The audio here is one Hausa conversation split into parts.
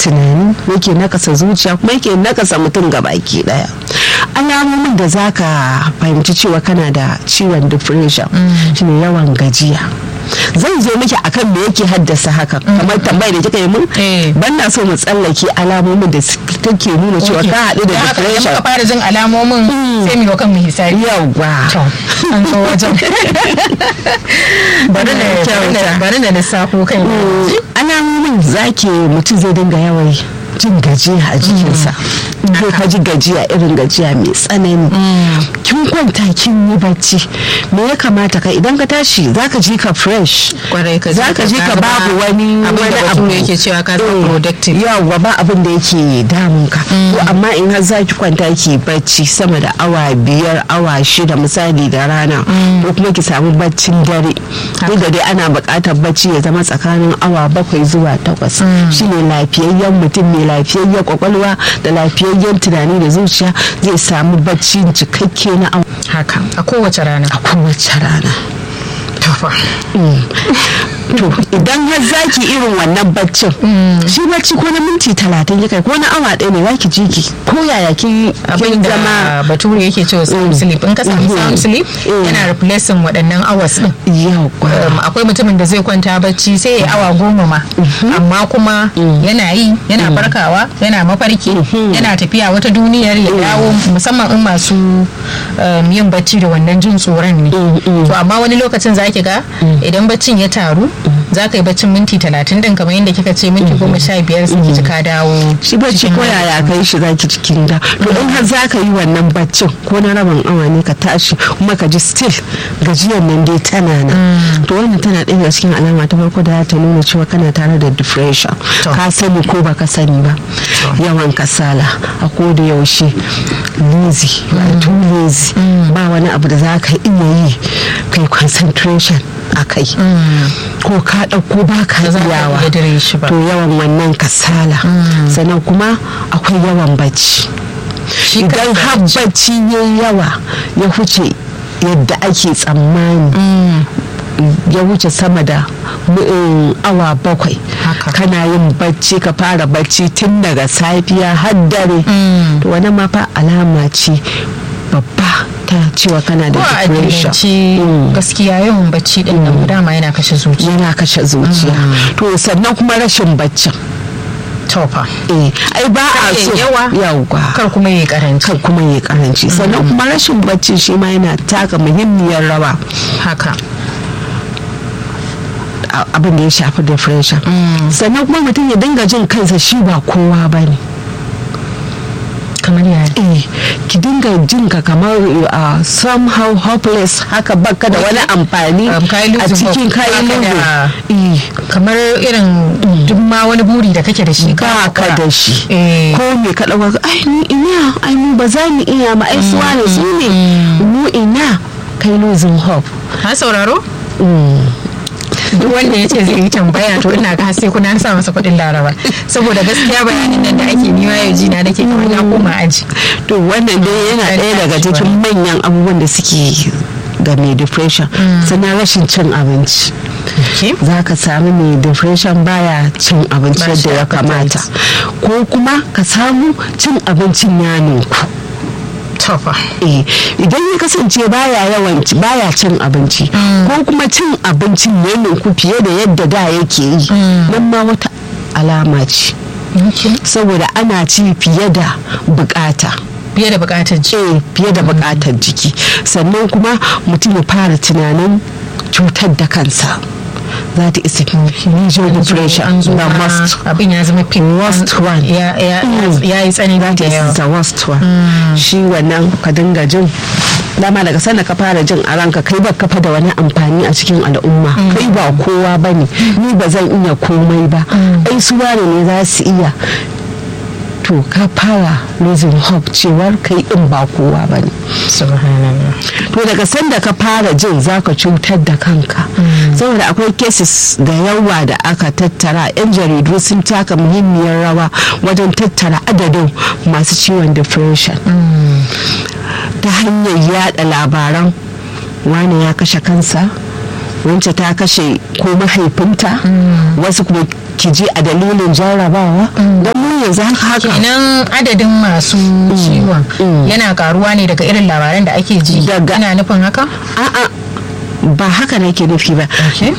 tunani yake nakasa zuciya kuma yake nakasa mutum baki daya alamomin da zaka fahimci cewa kana da ciwon depression shine yawan gajiya zan zo miki akan me yake haddasa haka kamar tambayar da kika yi mun ban na so mu tsallake alamomin da take nuna cewa ka haɗu da depression ka fara jin alamomin sai mu kan mu hisabi yawa an zo wajen bari na lissafo kai alamomin zaki mutum zai dinga yawan jin gajiya a jikinsa ko ka ji gajiya irin gajiya mai tsanani kin kwanta kin yi bacci me ya kamata ka idan ka tashi zaka ji ka fresh zaka ji ka babu wani wani abu da yake cewa ka zama productive yawa ba abin da yake damun ka to amma in har zaki kwanta ki bacci sama da awa biyar awa shida misali da rana ko kuma ki samu baccin dare duk da dai ana buƙatar bacci ya zama tsakanin awa bakwai zuwa takwas shine lafiyayyen mutum mai lafiyayyen kwakwalwa da lafiyayyen tunani da zuciya zai samu bacci cikakke na awa haka a kowace rana a kowace rana to idan har zaki irin wannan baccin shi bacci ko na minti talatin ya kai ko na awa ɗaya ne zaki ji ki ko yaya ki abin da bature yake cewa sound sleep in ka samu sound sleep yana replacing waɗannan hours din akwai mutumin da zai kwanta bacci sai ya awa goma ma amma kuma yana yi yana farkawa yana mafarki yana tafiya wata duniyar ya dawo musamman in masu yin bacci da wannan jin tsoron ne to amma wani lokacin zaki ga idan baccin ya taru za ka yi baccin minti talatin din kamar yadda kika ce minti goma sha biyar sai ki ka dawo shi bacci ko yaya kai shi zaki cikin da to in har za ka yi wannan baccin ko na rabin awa ne ka tashi kuma ka ji still gajiyar nan dai tana nan to wannan tana ɗaya daga cikin alama ta farko da ta nuna cewa kana tare da depression ka sani ko baka sani ba yawan kasala a ko da yaushe lazy too lazy ba wani abu da za ka iya yi kai concentration a kai ko ka ɗauko ba ka iyawa to yawan wannan kasala sannan kuma akwai yawan bacci idan har bacci ya yawa ya huce yadda ake tsammani ya wuce sama da awa bakwai kana yin bacci ka fara bacci tun daga safiya har dare to wani ma fa alama ce babba ta cewa kana da depression gaskiya yawan bacci din nan dama yana kashe zuciya yana kashe zuciya to sannan kuma rashin baccin tofa eh ai ba a so yawa yawa kar kuma yi karanci kar kuma yi karanci sannan kuma rashin bacci shi ma yana taka muhimmiyar rawa haka abin da ya shafi depression sannan kuma mutum ya dinga jin kansa shi ba kowa ba ne kamar yaya eh ki dinga jin ka kamar uh, somehow hopeless haka baka da wani amfani a cikin kayan lugu kamar irin duk ma wani buri da kake da shi ba ka da shi ko me ka dauka ai ni ina ai mu ba za mu iya ma ai suwa ne su ne mu ina kai losing hope ha sauraro duk wanda ya ce zai yi tambaya to ina ga sai kuna sa masa kuɗin laraba saboda gaskiya bayanin nan da ake niwa yau jina nake kamar na koma aji to wannan dai yana ɗaya daga cikin manyan abubuwan da suke ga mai depression sannan rashin cin abinci za ka sami mai depression baya cin abinci yadda ya kamata ko kuma ka samu cin abincin ya ninku tofa eh idan ya kasance baya yawan baya cin abinci ko kuma cin abincin ne ku fiye da yadda da yake yi nan ma wata alama ce saboda ana ci fiye da bukata fiye da bukatar jiki fiye da bukatar jiki sannan kuma mutum ya fara tunanin cutar da kansa za ta isa major depression the most abin ya zama fin worst one ya yi tsani da yawa the worst one shi wannan ka dinga jin dama daga sanda ka fara jin a ranka kai ba kafa da wani amfani a cikin al'umma kai ba kowa ba ne ni ba zan iya komai ba ai su ne za su iya to ka fara losing hope cewar kai in ba kowa ba ne to daga sanda ka fara jin zaka cutar da kanka saboda akwai cases da yawa da aka tattara yan jaridu sun taka muhimmiyar rawa wajen tattara adadin masu ciwon depression ta hanyar yada labaran wane ya kashe kansa wance ta kashe ko mahaifinta wasu kuma ki je a dalilin jarrabawa don mu yanzu haka haka kenan adadin masu ciwon yana karuwa ne daga irin labaran da ake ji Daga- ana nufin haka a'a ba haka nake nufi ba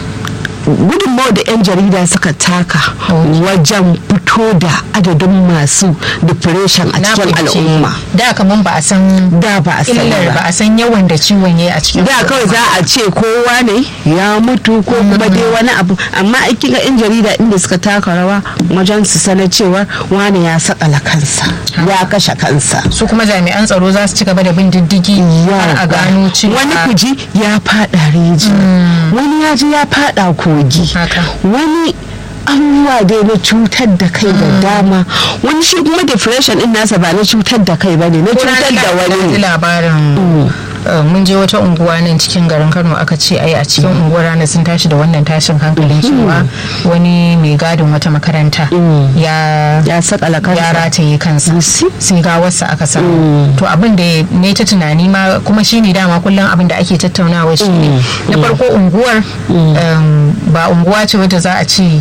gudunmawar da 'yan jarida suka taka wajen fito da adadin masu depression a na cikin fahimci. al'umma da kaman ba a san da ba a sani illar ba ba a san yawan da ciwon yayi a cikin da kawai al'umma. za a ce kowa ne ya mutu ko kuma dai wani abu amma aikin ga 'yan jarida inda suka taka rawa wajen su sanar cewa wani ya sakala kansa ya kashe kansa su kuma jami'an tsaro za su ci gaba da bin diddigi har a gano cewa wani kuji ya fada reji wani ya ji ya fada kogi Haka. wani abubuwa dai na cutar da kai da dama wani shi kuma depression din nasa ba na cutar da kai ba ne na Ko cutar ranar da na ji wani ne labarin uh, mun je wata unguwa nan cikin garin kano aka ce ai a cikin unguwar rana sun tashi da wannan tashin hankalin cewa wani mai gadin wata makaranta ya ya sakala ya kansa rataye kansa Lucy? sai gawarsa aka samu to abin da ne ta tunani ma kuma shine dama kullum abin da ake tattaunawa shine na farko unguwar um, ba unguwa ce wadda za a ce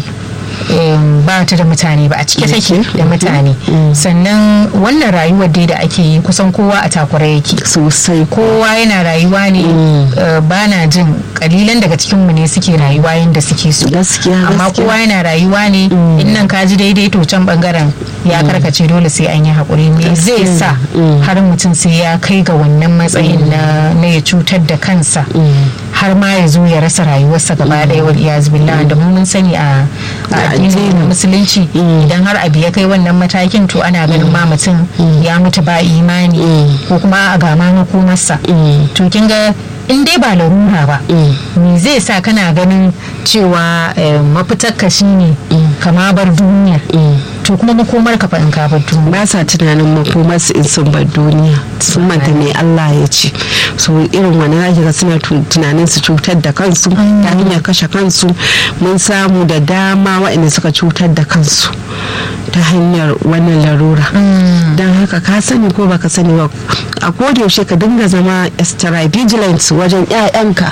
um, ba ta da mutane ba a cike take da mutane sannan wannan rayuwar dai da ake yi kusan kowa a takura yake sosai ko kowa yana rayuwa ne uh, ba na jin kalilan daga cikinmu ne suke rayuwa yadda suke so gaskiya amma gaskiya. kowa yana rayuwa ne in nan ka ji daidai to can bangaren ya karkace dole sai an yi haƙuri me zai sa har mutum sai ya kai ga wannan matsayin na na ya cutar da kansa har ma ya zo ya rasa rayuwarsa gaba ɗaya wal iyaz billah da mu mun sani a a addinin musulunci idan har abu ya kai wannan matakin to ana ganin ma mutum ya mutu ba imani ko kuma a gama makomarsa to kin ga in dai ba larura ba me zai sa kana ganin cewa eh, mafitarka shine kama bar duniyar to kuma makomar ka fa in ka bar duniya ba sa tunanin makomarsu in sun bar duniya sun manta me Allah ya ce so irin wani zaki ga suna tu- tunanin su cutar da kansu ta hanyar kashe kansu mun samu da dama waɗanda suka cutar da kansu ta hanyar wannan larura don haka ka sani ko baka sani ba a yaushe ka dinga zama extra vigilant wajen 'ya'yanka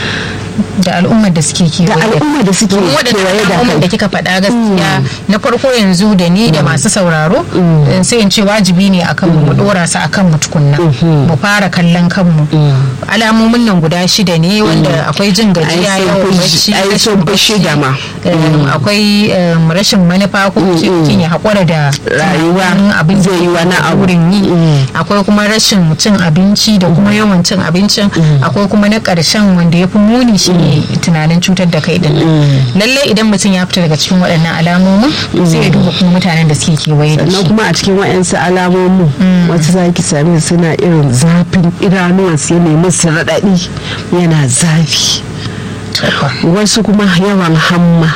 da al'ummar da suke kewaye da al'umma da suke domin kewaye waɗannan da al'ummar da kai kika faɗa gaskiya na farko yanzu da ni da masu sauraro eh, sai in ce wajibi ne akan mu mu dora su akan mu tukunna mu fara kallon kanmu alamomin nan guda shida ne wanda akwai jin gajiya Ai, sun yawan fi- bacci ai, rashin sun fi bacci, shida ma. em, akwai em, rashin manufa ko ce mutum ya haƙura da Rayuwa tunanin abin zai yi wani abu. wurin yi akwai kuma rashin cin abinci da kuma yawan cin abincin akwai kuma na ƙarshen wanda ya fi muni shi ne tunanin cutar da kai din lalle idan mutum ya fita daga cikin waɗannan alamomin sai ya duba kuma mutanen da suke kewaye da sannan shi kuma a cikin wa'yansu alamomin wasu za ki sami suna irin zafin idanuwansu ya nemi su raɗaɗi yana zafi wasu kuma yawan hamma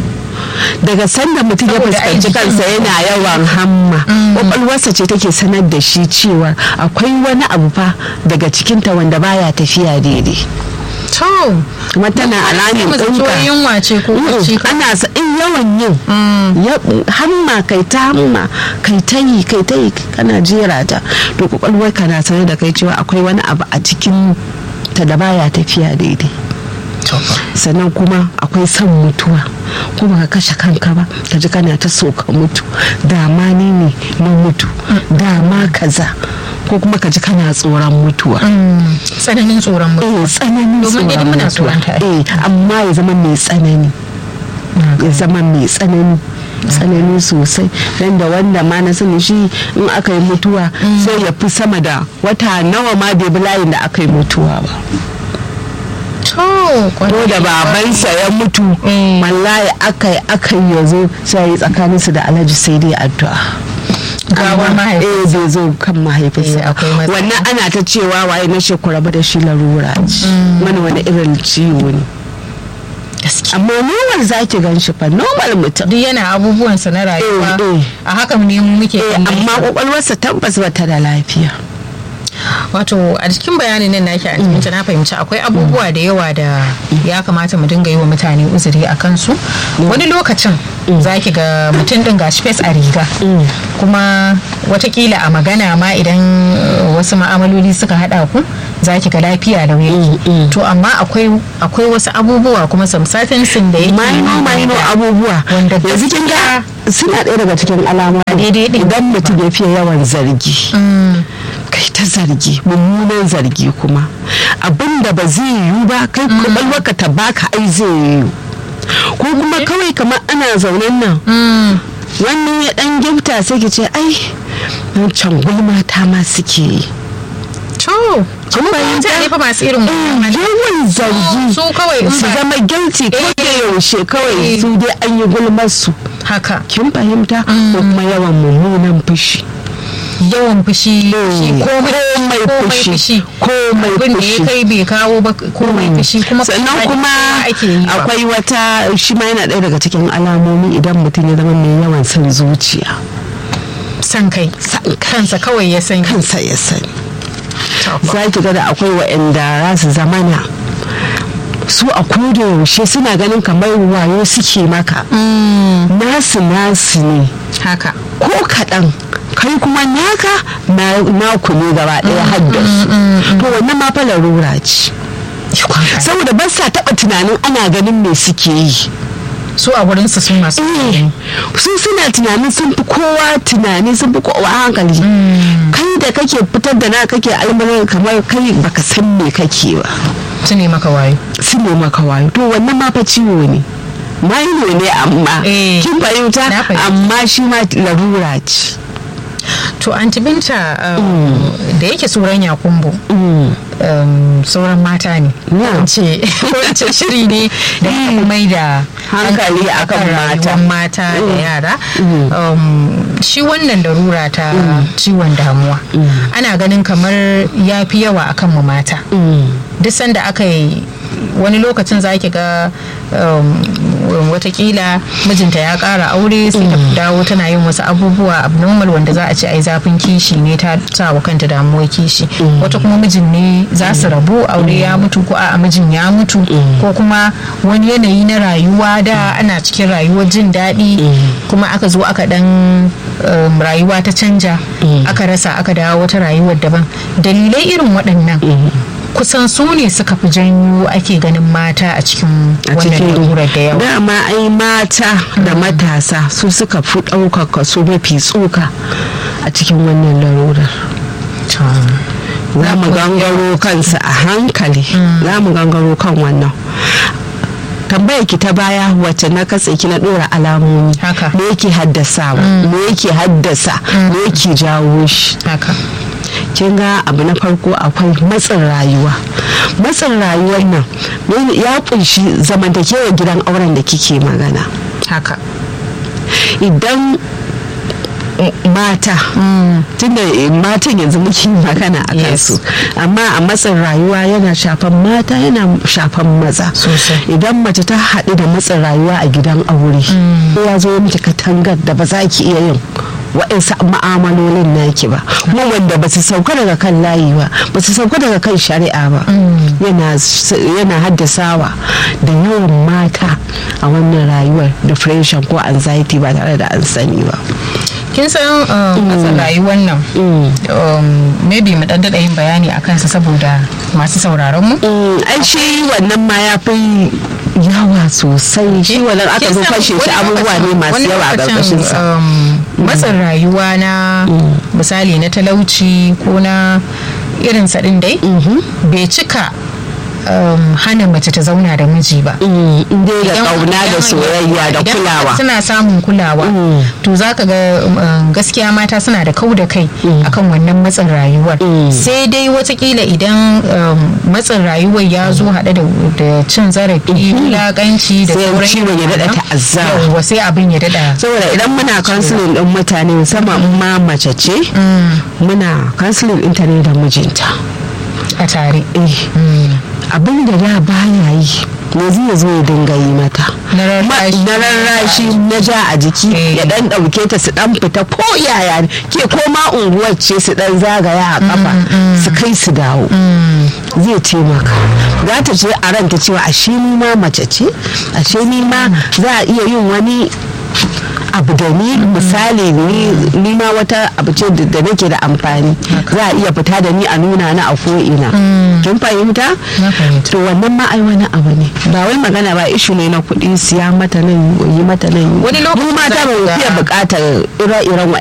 daga sanda mutum ya Saboda ai fuskanci jikin kansa yana yawan hamma kwakwalwarsa ce take sanar da shi cewa akwai wani abu fa daga cikinta wanda baya tafiya daidai to kuma tana alamin mu zato ɗinka yunwa ce ko bacci ko ana sa in yawan yin ya- hamma kai ta hamma kai ta yi kai ta yi kana jera ta to kwakwalwar ka na sanar da kai cewa akwai wani abu a cikin ta da baya tafiya daidai sannan kuma akwai son mutuwa ko baka kashe kanka ba ka ji kana ta so ka mutu dama ni ne na mutu dama kaza ko kuma ka ji kana tsoron mutuwa tsananin tsoron mutum eh tsananin Domin dai tsoron muna mutuwa tsoron ta, ai. eh amma ya zama mai tsanani ya zama mai tsanani tsanani sosai dan da wanda ma na sani shi in aka yi mutuwa sai ya fi sama da wata nawa ma bai bi layin da aka yi mutuwa ba to ko da babansa ya mutu Mm. wallahi aka yi aka yi ya zo sai yi tsakaninsu da alhaji sai dai addu'a Gawar Amma, mahaifinsa. eh bai zo kan mahaifinsa Eh, akwai matsala. wannan ana ta cewa waye na shekura ba da shi larura ce wani wani irin ciwo ne gaskiya amma normal za ki gan shi fa normal mutum duk yana abubuwansa na rayuwa Eh, eh. a haka ne mu muke Eh, kallon amma sa. kwakwalwarsa tabbas ba ta da lafiya wato a cikin bayanin nan naki a cikin na fahimci akwai abubuwa da yawa da ya kamata mu dinga yi wa mutane uzuri a kansu wani lokacin za ki ga mutum din gashi fes a riga kuma watakila a magana ma idan wasu ma'amaloli suka hada ku za ki ga lafiya da wuya to amma akwai wasu abubuwa kuma samsatin sun da yake maino maino abubuwa wanda yanzu kin ga suna ɗaya daga cikin alamomi daidai din idan mutum ya fiye yawan zargi kai ta zargi mummunan zargi kuma abinda ba zai yiwu ba kai kwakwalwarka ta baka ai zai yiwu ko kuma kawai kamar ana zaunen nan wannan ya dan gifta sai ki ce ai can mata ma suke yi to kuma mutane fa masu irin yawan zargi su kawai su zama guilty ko da yaushe kawai su dai an yi gulmar su haka kin fahimta ko kuma yawan mummunan fushi yawan fushi komai fushi komai komai fushi ya kai bai kawo ba komai fushi kuma sannan kuma ake yi akwai wata shi ma yana ɗaya daga cikin alamomi idan mutum ya zama mai yawan son zuciya san kai kansa kawai ya san kansa ya sani za ki ga da akwai waɗanda za su zamana su a koda yaushe suna ganin kamar wayo suke maka nasu nasu ne haka ko kaɗan kai kuma naka naku ne gaba ɗaya haddasu to wannan ma fa larura ce saboda ba sa taɓa tunanin ana ganin me suke yi su a wurin su sun masu su suna tunanin sun fi kowa tunani sun fi kowa hankali kai da kake fitar da na kake almarar kamar kai baka san me kake ba su ne maka wayo su ne maka wayo to wannan ma fa ciwo ne maino ne amma kin fahimta amma shi ma larura ce to anti binta da yake tsoron yakumbo sauran mata ne ce shiri ne da mai da hankali akan mata mata da yara shi wannan larura ta ciwon damuwa ana ganin kamar ya fi yawa akan mu mata duk sanda aka yi wani lokacin za ki ga watakila mijinta ya kara aure sai ta dawo tana yin wasu abubuwa abnormal wanda za a ce ai zafin kishi ne ta sa wa kanta damuwar kishi wata kuma mijin ne za su rabu aure ya mutu ko a mijin ya mutu ko kuma wani yanayi na rayuwa da ana cikin rayuwar jin daɗi kuma aka zo aka dan rayuwa ta canja aka rasa aka dawo wata rayuwar daban dalilai irin waɗannan kusan su ne suka fi janyo ake ganin mata a cikin wannan lalurar da yawa dama ai mata da matasa su suka fi ɗaukar kaso mafi tsoka a cikin wannan larurar za mu gangaro kansa a hankali za mu gangaro kan wannan tambayar ki ta baya wacce na katse ki na dora alamomi me yake haddasawa me yake haddasa me yake jawo shi kin ga abu na farko akwai matsin rayuwa matsin rayuwar nan ya kunshi zamantakewar gidan auren da kike magana haka idan mata tunda matan yanzu muke magana a kansu amma a matsin rayuwa yana shafan mata yana shafan maza idan mace ta haɗu da matsin rayuwa a gidan aure ya zo miki katangar da ba za ki iya yin waɗansu ma'amalolin naki ba kuma wanda ba su sauka daga kan layi ba ba su sauka daga kan shari'a ba yana haddasawa da yawan mata a wannan rayuwar depression ko anxiety ba tare da an sani ba kin san kasar rayuwar nan maybe mu dan daɗa yin bayani a kansa saboda masu sauraron mu ai shi wannan ma ya fi yawa sosai shi wannan aka zo fashe shi abubuwa ne masu yawa a ƙarƙashin sa matsin rayuwa na misali na talauci ko na irin ɗin dai bai cika um, hana mace ta zauna da miji ba. Inda da kauna da soyayya da kulawa. suna samun kulawa. To za ka ga gaskiya mata suna da kau da kai akan wannan matsin rayuwar. Sai dai watakila idan matsin rayuwar ya zo haɗe da cin zarafi, wulaƙanci da sauran ciwon ya daɗa ta'azzara. Yawwa sai abin ya daɗa. Saboda idan muna kansilin ɗin mutane musamman ma mace ce, muna kansilin ɗinta ne da mijinta. A tare. abin da da baya yi yanzu ya zo ya dinga yi mata Na rarrashi. na rarrashi na ja a jiki Eh. ya dan dauke ta su dan fita ko yaya ne ke ko ma unguwar ce su dan zagaya a kafa su kai su dawo zai taimaka za ta ce a ranta cewa ashe ni ma mace ce ashe ni ma za a iya yin wani abu da ni misali ni ni ma wata abu ce da da nake da amfani za a iya fita da ni a nuna na a ko'ina kin fahimta Na fahimta. to wannan ma ai wani abu ne ba wai magana ba ishu ne na kuɗi siya mata nan yi mata nan Wani lokaci mu mata za ba mu ka ga- fiye buƙatar ire-iren